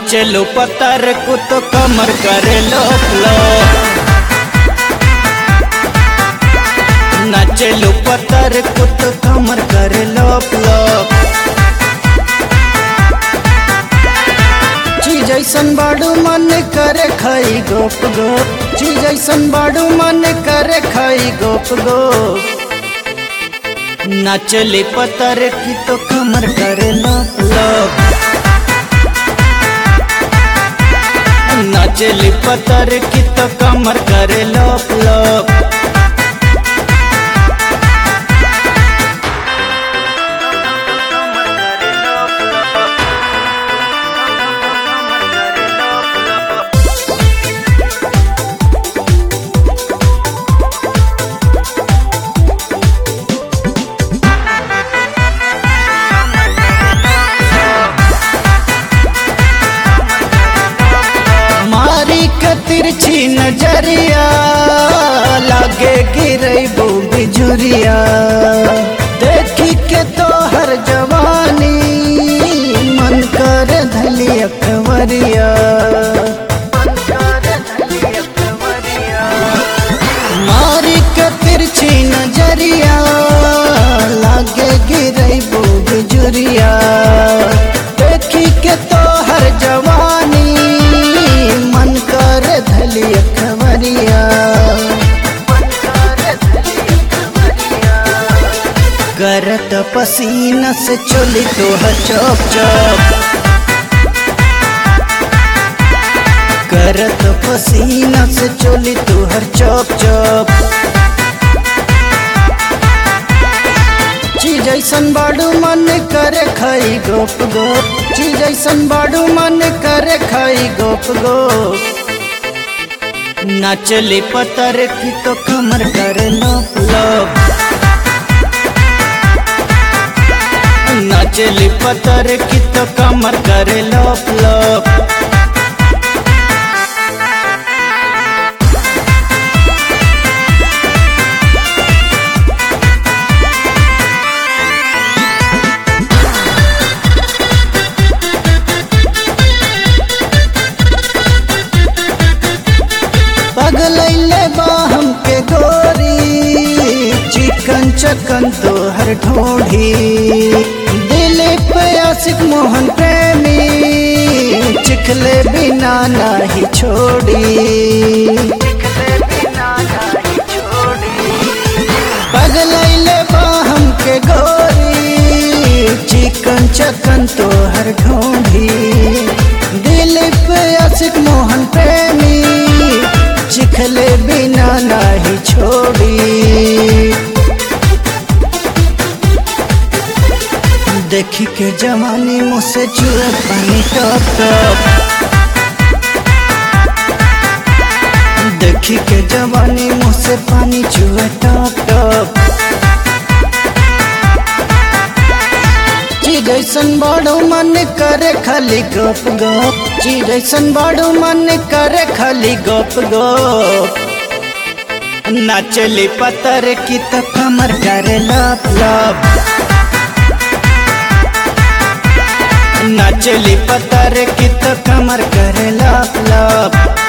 नाचलो पतर को तो कमर करे लोक लो नाचलो पतर को तो कमर करे लोक लोक चीज ऐसन बाड़ू मन करे खाई गोप गोप चीज ऐसन बाड़ू मन करे खाई गोप गोप नाचले पतर की तो कमर करे लोप लोप नाचले पतर की तो कमर करे लोप लोप मारी के तिरछी नजरिया लागे गिरबो बिजुरिया देखी के तो हर जवानी मन कर धली अकवरिया मारी के तिरछी नजरिया लागे गिरबो बिजुरिया देखी के तो हर जवानी मन कर धली खबरिया करत पसीना से चोली तो चौप चौप करत पसीना से चोली तो हर चौप चौप चीज ऐसन बाड़ू मन करे खाई गोप गोप चीज ऐसन बाड़ू मन करे खाई गोप गोप नाचले पतर की तो कमर करे लोप लोप नाचले पतर की तो कमर करे लोप लोप पगलैले बाहम के गोरी चिकन चकन तो हर ढोढ़ी दिल पे आशिक मोहन प्रेमी चिखले बिना नाही छोड़ी पगलैले बाहम के गोरी चिकन चकन तो हर ढोढ़ी दिल पे आशिक मोहन प्रेमी चिखले बिना नाही छोड़ी देखी के जवानी मुझसे चुए पानी टप टप देखी के जवानी मुझसे पानी चुए टप टप चीज ऐसन बड़ो मन करे खाली गप गप चीज ऐसन बड़ो मन करे खाली गप गप नाचली पतर की तो कमर करे लप लप नाचली पतर की तो कमर करे लप लप